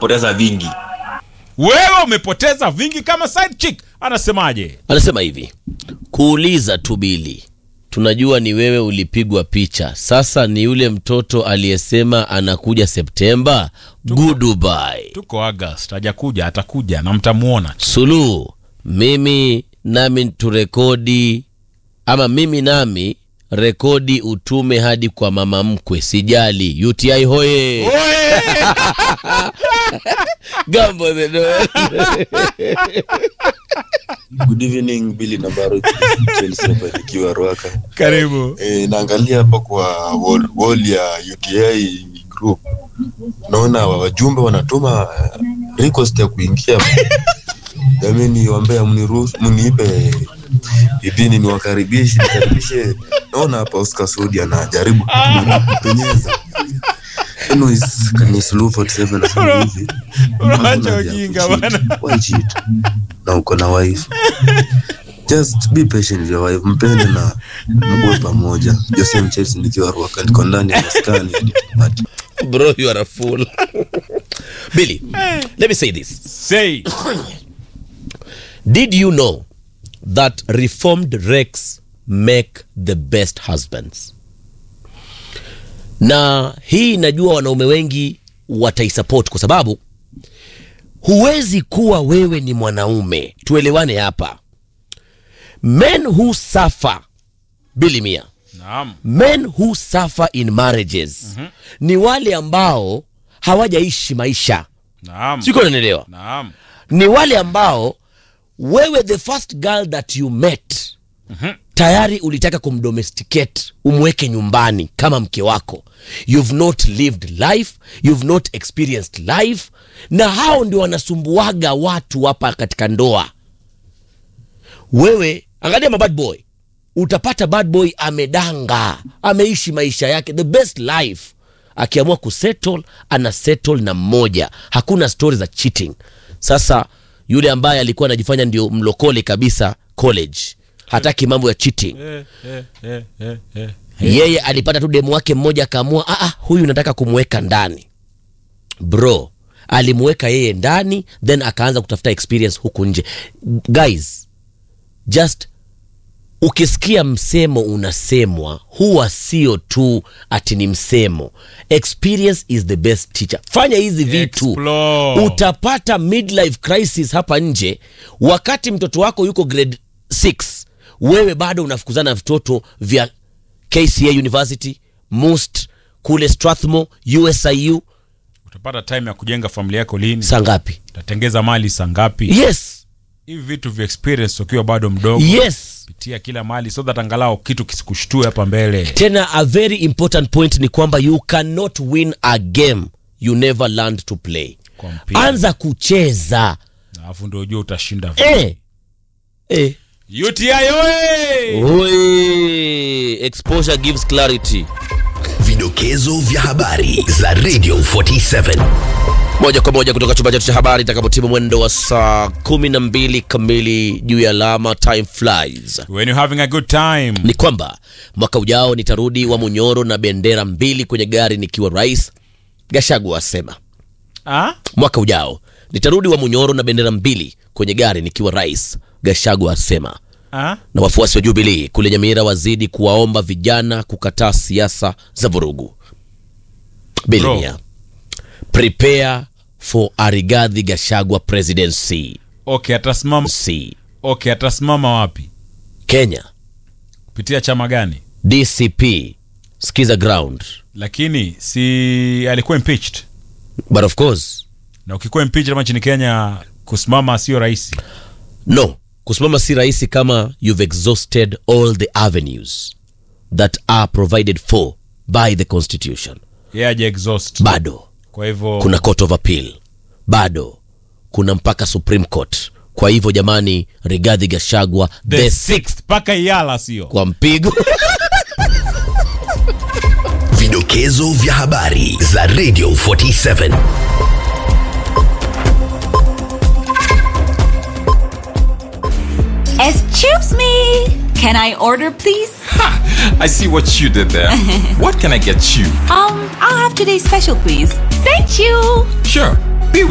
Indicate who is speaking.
Speaker 1: napoteza vingi
Speaker 2: wewe umepoteza vingi kama side chick anasemaje
Speaker 3: anasema hivi kuuliza tu bili tunajua ni wewe ulipigwa picha sasa ni yule mtoto aliyesema anakuja septemba goodbye
Speaker 2: tuko august hajakuja atakuja na mtamuona
Speaker 3: suluhu mimi nami turekodi ama mimi nami rekodi utume hadi kwa mama mkwe sijali uti hoye gambo the Noel.
Speaker 4: Good evening Billy na Baro Chelsea hapa nikiwa Ruaka.
Speaker 2: karibu
Speaker 4: E, naangalia hapa kwa wall, wall ya UTI group. Naona wajumbe wanatuma eh, request ya kuingia. Jamani wambea mniruhusu mniipe idhini niwakaribishe nikaribishe. Naona hapa Oscar Sudi anajaribu kupenyeza. Anyways, ni Suluhu 47 nasema hivi.
Speaker 2: Unaacha
Speaker 4: Hakuna haja ya
Speaker 2: ujinga
Speaker 4: kucheat.
Speaker 2: bana.
Speaker 4: Why cheat? Na uko na wife. Just be patient with your wife, mpende na mkuwe pamoja. Jose Mchelsea nikiwa Ruaka, niko ndani ya maskani hadi tupate.
Speaker 3: bro you are a fool billy let me say this
Speaker 2: say
Speaker 3: did you know that reformed rex make the best husbands na hii najua wanaume wengi wataisupport kwa sababu huwezi kuwa wewe ni mwanaume tuelewane hapa men who suffer bili mia
Speaker 2: naam
Speaker 3: men who suffer in marriages mm-hmm. ni wale ambao hawajaishi maisha
Speaker 2: naam
Speaker 3: siko nanielewa
Speaker 2: naam
Speaker 3: ni wale ambao wewe the first girl that you met
Speaker 2: Mhm.
Speaker 3: tayari ulitaka kumdomesticate umweke nyumbani kama mke wako you've not lived life you've not experienced life na hao ndio wanasumbuaga watu hapa katika ndoa wewe angalia mabad boy utapata bad boy amedanga ameishi maisha yake the best life akiamua kusettle ana settle na mmoja hakuna stori za cheating sasa yule ambaye alikuwa anajifanya ndio mlokole kabisa college hataki mambo ya cheating
Speaker 2: eh, eh, eh, eh, eh.
Speaker 3: yeye alipata tu demu wake mmoja akaamua "Ah, ah, huyu nataka kumweka ndani bro alimweka yeye ndani then akaanza kutafuta experience huku nje guys just ukisikia msemo unasemwa huwa sio tu ati ni msemo experience is the best teacher fanya hizi vitu
Speaker 2: Explore.
Speaker 3: utapata midlife crisis hapa nje wakati mtoto wako yuko grade 6 wewe bado unafukuzana na vitoto vya kca university must kule strathmore usiu
Speaker 2: utapata time ya kujenga familia yako lini
Speaker 3: saa ngapi
Speaker 2: utatengeza mali saa ngapi
Speaker 3: yes
Speaker 2: hivi vitu vya experience ukiwa bado mdogo
Speaker 3: yes
Speaker 2: pitia kila mali so that angalau kitu kisikushtue hapa mbele
Speaker 3: tena a very important point ni kwamba you cannot win a game you never learned to play
Speaker 2: Kwa mpira.
Speaker 3: anza kucheza
Speaker 2: alafu ndio ujua utashinda
Speaker 3: eh. Eh.
Speaker 2: uti oye
Speaker 3: Oi. exposure gives clarity
Speaker 5: Vidokezo vya habari za Radio 47.
Speaker 3: moja kwa moja kutoka chumba chetu cha habari itakapotimu mwendo wa saa kumi na mbili kamili juu ya alama time flies
Speaker 2: when you having a good time
Speaker 3: ni kwamba mwaka ujao nitarudi wa munyoro na bendera mbili kwenye gari nikiwa rais gashagu asema
Speaker 2: ah?
Speaker 3: mwaka ujao nitarudi wa munyoro na bendera mbili kwenye gari nikiwa rais gashagu asema
Speaker 2: Ah?
Speaker 3: na wafuasi wa jubilii kule nyamira wazidi kuwaomba vijana kukataa siasa za vurugu bilimia prepare for arigadhi gashagwa presidency
Speaker 2: okay atasimama
Speaker 3: c
Speaker 2: okay atasimama wapi
Speaker 3: kenya
Speaker 2: kupitia chama gani
Speaker 3: dcp skiza ground
Speaker 2: lakini si alikuwa impeached
Speaker 3: but of course
Speaker 2: na ukikuwa impeached hapa nchini kenya kusimama sio rahisi
Speaker 3: no kusimama si rahisi kama you've exhausted all the avenues that are provided for by the constitution
Speaker 2: yeye aja exhaust
Speaker 3: bado
Speaker 2: kwa hivyo
Speaker 3: kuna court of appeal bado kuna mpaka supreme court kwa hivyo jamani rigadhi gashagwa
Speaker 2: the,
Speaker 3: the
Speaker 2: sixth mpaka iala sio
Speaker 3: kwa mpigo
Speaker 5: Vidokezo vya habari za Radio 47.
Speaker 6: Excuse me. Can I order, please?
Speaker 7: I see what you did there. what can I get you?
Speaker 6: Um, I'll have today's special, please. Thank you.
Speaker 7: Sure,